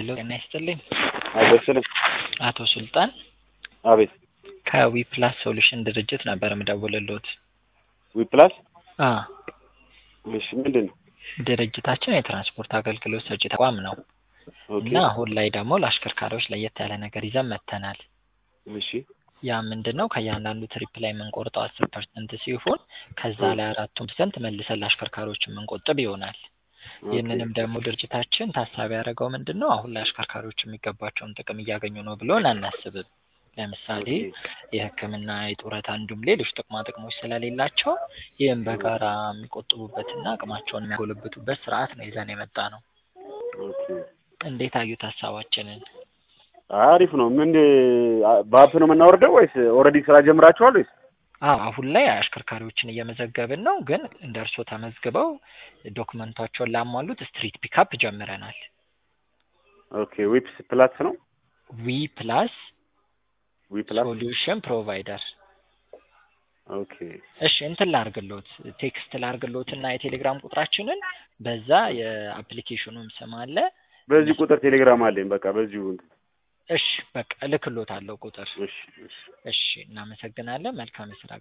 ሄሎ ጤና ይስጥልኝ። አይደርስልም። አቶ ሱልጣን አቤት ከዊፕላስ ሶሉሽን ድርጅት ነበር የምደውልልዎት። ዊፕላስ አ እሺ፣ ምንድን ነው? ድርጅታችን የትራንስፖርት አገልግሎት ሰጪ ተቋም ነው ኦኬ እና አሁን ላይ ደግሞ ለአሽከርካሪዎች ለየት ያለ ነገር ይዘን መጥተናል። እሺ ያ ምንድን ነው? ከእያንዳንዱ ትሪፕ ላይ የምንቆርጠው አስር ፐርሰንት ሲሆን ከዛ ላይ አራቱን ፐርሰንት መልሰን ለአሽከርካሪዎች የምንቆጥብ ይሆናል። ይህንንም ደግሞ ድርጅታችን ታሳቢ ያደረገው ምንድን ነው? አሁን ላይ አሽከርካሪዎች የሚገባቸውን ጥቅም እያገኙ ነው ብሎን አናስብም። ለምሳሌ የሕክምና የጡረታ እንዲሁም ሌሎች ጥቅማ ጥቅሞች ስለሌላቸው ይህም በጋራ የሚቆጥቡበትና አቅማቸውን የሚያጎለብቱበት ስርዓት ነው ይዘን የመጣ ነው። ኦኬ እንዴት አዩት ሀሳባችንን? አሪፍ ነው። ምን በአፕ ነው የምናወርደው ወይስ ኦልሬዲ ስራ ጀምራችኋል ወይስ? አዎ አሁን ላይ አሽከርካሪዎችን እየመዘገብን ነው፣ ግን እንደ እርስዎ ተመዝግበው ዶክመንቷቸውን ላሟሉት ስትሪት ፒካፕ ጀምረናል። ኦኬ ዊፕስ ፕላስ ነው ዊ ፕላስ ዊፕላስ ሶሉሽን ፕሮቫይደር። ኦኬ እሺ እንትን ላርግሎት ቴክስት ላርግሎት እና የቴሌግራም ቁጥራችንን በዛ የአፕሊኬሽኑም ስም አለ። በዚህ ቁጥር ቴሌግራም አለኝ። በቃ በዚሁ እንትን እሺ በቃ እልክሎታለሁ ቁጥር። እሺ እሺ እሺ እናመሰግናለን። መልካም የስራ